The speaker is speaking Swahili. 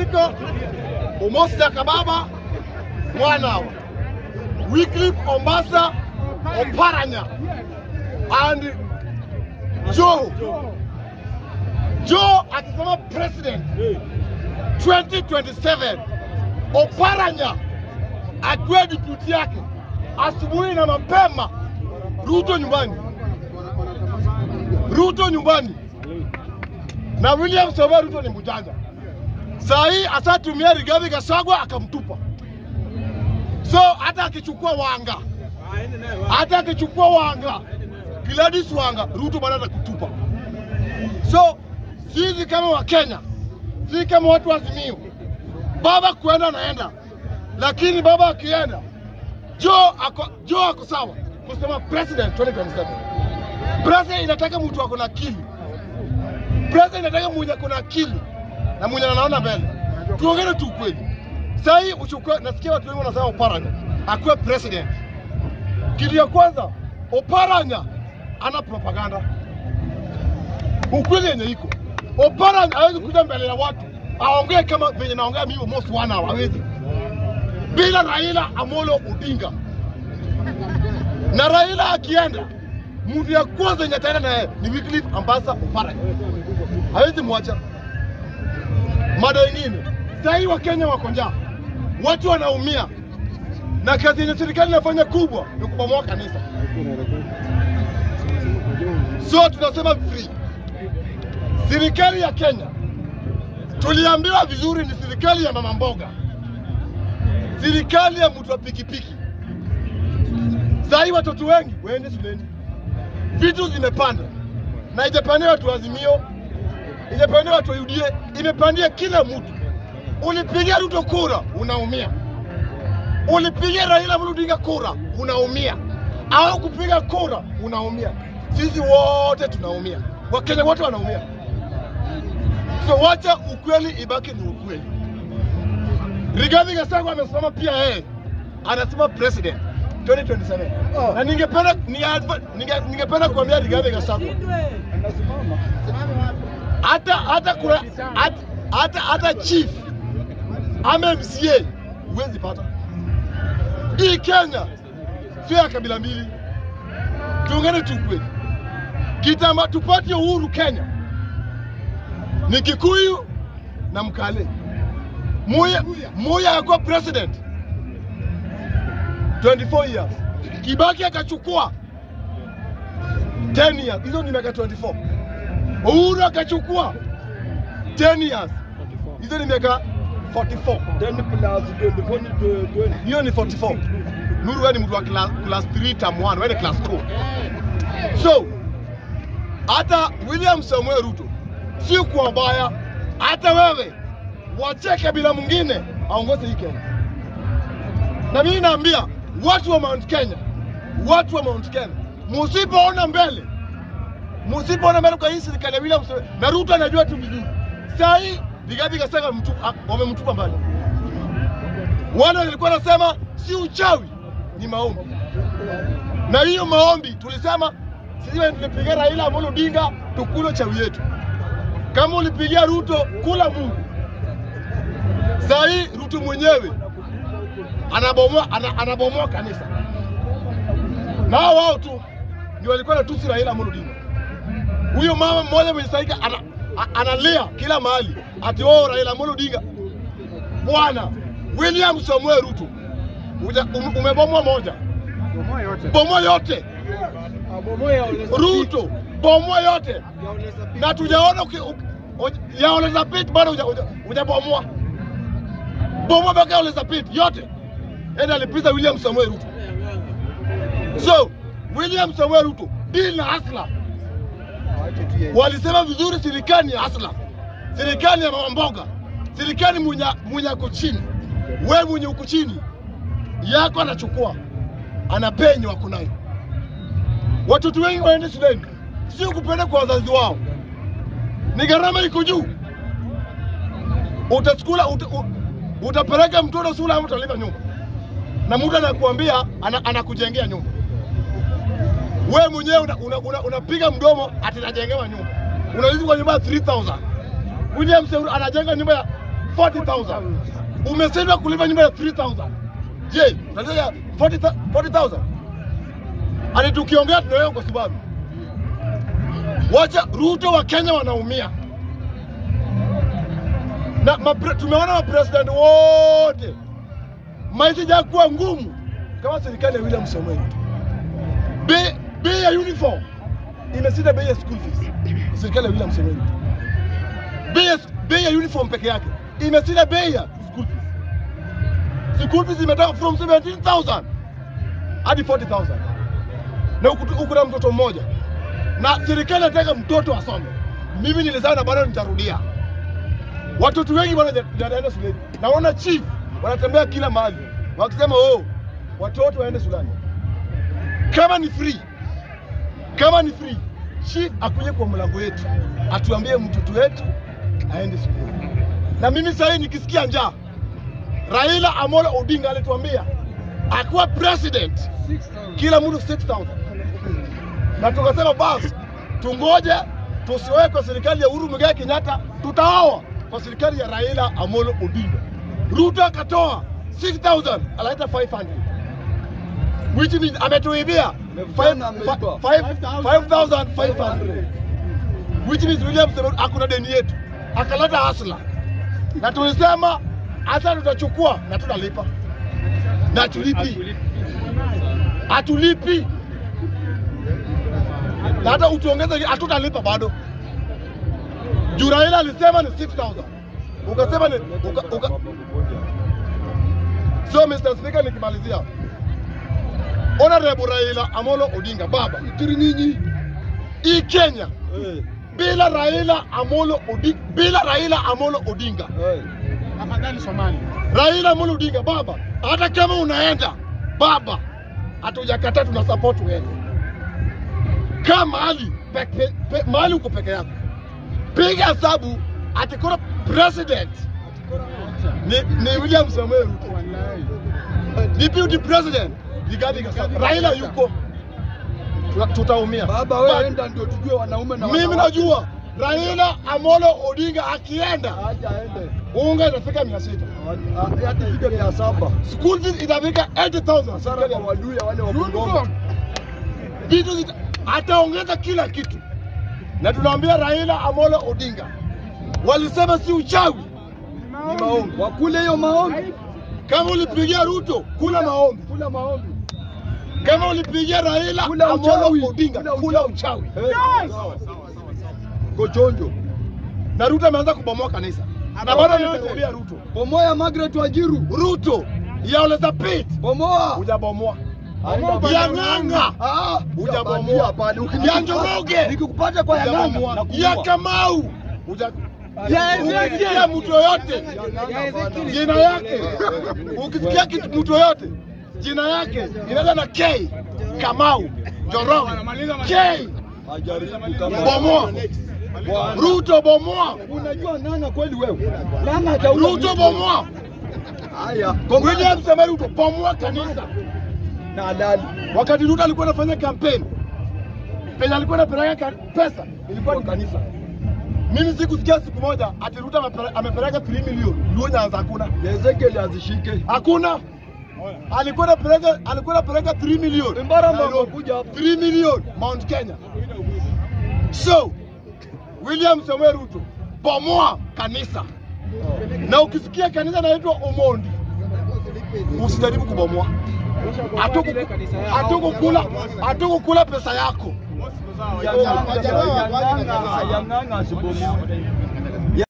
Miko, Omosi Kababa, Mwanawa, Wycliffe Ombasa, Oparanya, and Joe. Joe akisema president 2027, Oparanya akiwa deputy yake asubuhi na mapema, Ruto nyumbani, Ruto nyumbani na William Samoei Ruto ni mjanja. Saa hii asatumia Rigathi Gachagua akamtupa. So hata akichukua Wanga, hata akichukua Wanga, Gladys Wanga, Ruto bado atakutupa. So sisi kama Wakenya, sisi kama watu wa Azimio, baba kuenda anaenda, lakini baba akienda, Joe ako, Joe ako sawa kusema president 2027. President inataka mtu ako na akili President inataka mwenye kuna akili na mwenye anaona mbele. Tuongee tu ukweli. Sasa hii uchukue, nasikia watu wengi wanasema Oparanya akuwe president. Kitu ya kwanza, Oparanya ana propaganda. Ukweli yenye iko. Oparanya hawezi kuja mbele ya watu aongee kama venye naongea mimi almost one hour, hawezi. Bila Raila Amolo Odinga. Na Raila akienda, mtu ya kwanza yenye ataenda naye ni Wycliffe Ambassa Oparanya hawezi mwacha. Mada ingine, saa hii Wakenya wako njaa, watu wanaumia, na kazi yenye serikali inafanya kubwa ni kubomoa kanisa. So tunasema free. Serikali ya Kenya tuliambiwa vizuri ni serikali ya mama mboga, serikali ya mtu wa pikipiki. Saa hii watoto wengi waende shuleni, vitu zimepanda na ijapandia watu wa Azimio imepandia watu wa UDA, imepandia kila mtu. Ulipigia Ruto kura unaumia, ulipigia Raila Amolo Odinga kura unaumia, au kupiga kura unaumia. Sisi wote tunaumia, Wakenya wote wanaumia. So wacha ukweli ibaki ni ukweli. Rigathi Gachagua amesimama pia yeye anasema president 2027 na ningependa ni adva- ninge- ningependa kuambia Rigathi Gachagua hata hata kuna hata hata, hata chief ama MCA huwezi pata. Hii Kenya sio ya kabila mbili, tuungane tu kweli. Kitamba tupate uhuru Kenya ni Kikuyu na Mkale. Muya Muya yakuwa president 24 years, Kibaki akachukua 10 years, hizo ni miaka 24 Uhuru akachukua 10 years, hizo ni miaka 44. 10 plus 20, 20. Hiyo ni 44. Nuru wewe ni mtu wa class, class 3 term 1, wewe ni class 2. So hata William Samuel Ruto si kwa baya, hata wewe wache kabila mwingine aongoze hii Kenya. Na mimi naambia watu wa Mount Kenya, watu wa Mount Kenya, musipoona mbele msipoona mbele kwa hii serikali ya William Samoei na Ruto anajua tu vizuri. Saa hii Rigathi Gachagua mtu- a- wamemtupa mbali. Wale walikuwa wanasema si uchawi, ni maombi, na hiyo maombi tulisema sisi wenye tulipigia Raila Amolo Odinga tukule chawi yetu. Kama ulipigia Ruto, kula Mungu. Saa hii Ruto mwenyewe anabomoa ana, anabomoa kanisa, na hao wao tu ndio walikuwa natusi Raila Amolo Odinga huyo mama mmoja mwenye saika ana, a- analia kila mahali ati oh, Raila Amolo Odinga. Bwana William Samuel Ruto uja- um- umebomoa moja, Bomoa yote. bomoa yote. Bomoa ya Ole Sapit. Ruto bomoa yote, Ya Ole Sapit. na tujaona uki- uki- uj- ya Ole Sapit bado huja- huja- hujabomoa. Bomoa mpaka ya Ole Sapit yote, enda alipiza William Samuel Ruto. So William Samuel Ruto deal na hasla Waache tu yeye. walisema vizuri, serikali ya hasla, serikali ya mama mboga, serikali mwenye mwenye ako chini. Wewe mwenye uko chini yako anachukua, anapenya wako nayo. Watoto wengi waende shuleni, sio kupenda kwa wazazi wao, ni gharama iko juu. Utaskula uta, u- utapeleka mtoto shule ama utalipa nyumba, na mtu anakuambia ana, anakujengea nyumba wewe mwenyewe unapiga una, una, unapiga mdomo ati najengewa nyumba, unaishi kwa nyumba ya 3000 William Samoei anajenga nyumba ya 40,000. Umeshindwa kulipa nyumba ya 3,000. Je, unataka 40,000 40,000? Ani tukiongea tunaelewa kwa sababu wacha Ruto wa Kenya wanaumia na mapre, tumeona mapresident wote maisha jakuwa ngumu kama serikali ya William Samoei Ruto. Bei bei ya uniform imeshinda bei ya school fees. Serikali ya William Samoei Ruto. Bei ya bei ya uniform peke yake imeshinda bei ya school fees. School fees imetoka from 17,000 hadi 40,000 na uku- uko na mtoto mmoja na serikali inataka mtoto asome. Mimi nilizaa na bado nitarudia. Watoto wengi bwana wanaenda shuleni. Naona chief wanatembea kila mahali wakisema oh, watoto waende shuleni. Kama ni free, kama ni free, chief akuje kwa mlango yetu atuambie mtoto wetu aende shuleni. Na mimi sasa hivi nikisikia njaa, Raila Amolo Odinga alituambia akuwa president kila mtu 6000 na tukasema basi tungoje tusiwe kwa serikali ya Uhuru Muigai Kenyatta, tutaoa kwa serikali ya Raila Amolo Odinga. Ruto akatoa 6000 analeta 500 which means ametuibia Amefanya, ameiba. 5500 which means William Samoei hakuna deni yetu, akaleta hasla na tulisema hasa tutachukua na tutalipa na tulipi, hatulipi na hata utuongeze hatutalipa bado. Juu Raila alisema ni 6000 ukasema ni uka, uka. So Mr. Speaker, nikimalizia, Honorable Raila Amolo Odinga, baba ikiri nyinyi hii Kenya Eh, bila Raila Amolo Odinga, bila Raila Amolo Odinga, eh. Afadhali Somali. Raila Amolo Odinga, baba, hata kama unaenda baba, hatujakataa, tuna support wewe. Kaa mahali peke, pe, mahali uko peke yako, piga hesabu ati kuna president ni, ni William Samoei Ruto, Wallahi. deputy president Rigathi Gachagua, Raila yuko, Tuna- tutaumia. Baba wewe But enda ndio tujue wanaume na mimi wanawake. najua Raila Amolo Odinga akienda Acha aende. unga itafika mia sita Hadi- Hadi fike mia saba. school fees itafika 80,000 Hasara kwa waluya wale wa Bungoma. Uniform. vitu zita, ataongeza kila kitu, na tunaambia Raila Amolo Odinga walisema si uchawi, ni maombi. Wakule hiyo maombi. Kama ulipigia Ruto, kula maombi. Kula maombi. Kama ulipigia Raila Kula Amolo uchawi. Odinga, Kula kula uchawi. Eh, sawa. Kochonjo. Na Ruto ameanza kubomoa kanisa, na bado nitakuambia Ruto, Bomoya Margaret Wajiru. Ruto ya Ole Sapit Bomoa. hujabomoa, Aenda ya bana. Ng'ang'a Ah, Hujabomoa. hapana. Ya Njoroge. Nikikupata kwa ya Ng'ang'a hujabomoa, nakuua. ya Kamau huja Ya ukisikia mtu yoyote jina yake, ukisikia kitu mtu yoyote jina yake inaanza na K, Kamau, Njoroge, K, bomoa, Ruto bomoa, Unajua Ng'ang'a kweli wewe? Ng'ang'a ataua Ruto mtu. bomoa, Haya. William Samoei Ruto bomoa kanisa. na halali. Wakati Ruto alikuwa anafanya kampeni, penye alikuwa anapeleka ka- pesa ilikuwa ni kanisa. Mimi sikusikia siku moja ati Ruto amepele- amepeleka 3 milioni Luo Nyanza, hakuna Ezekiel azishike. hakuna. Alikuwa anapeleka alikuwa anapeleka 3 milioni Mbara Nairobi. mambo kuja hapa. 3 milioni Mount Kenya. So William Samoei Ruto bomoa kanisa, na ukisikia kanisa inaitwa Omondi usijaribu kubomoa. Hatuku- Hatukukula hatukukula pesa yako. Ya Ng'ang'a- ya Ng'ang'a- ya Ng'ang'a asibomoe.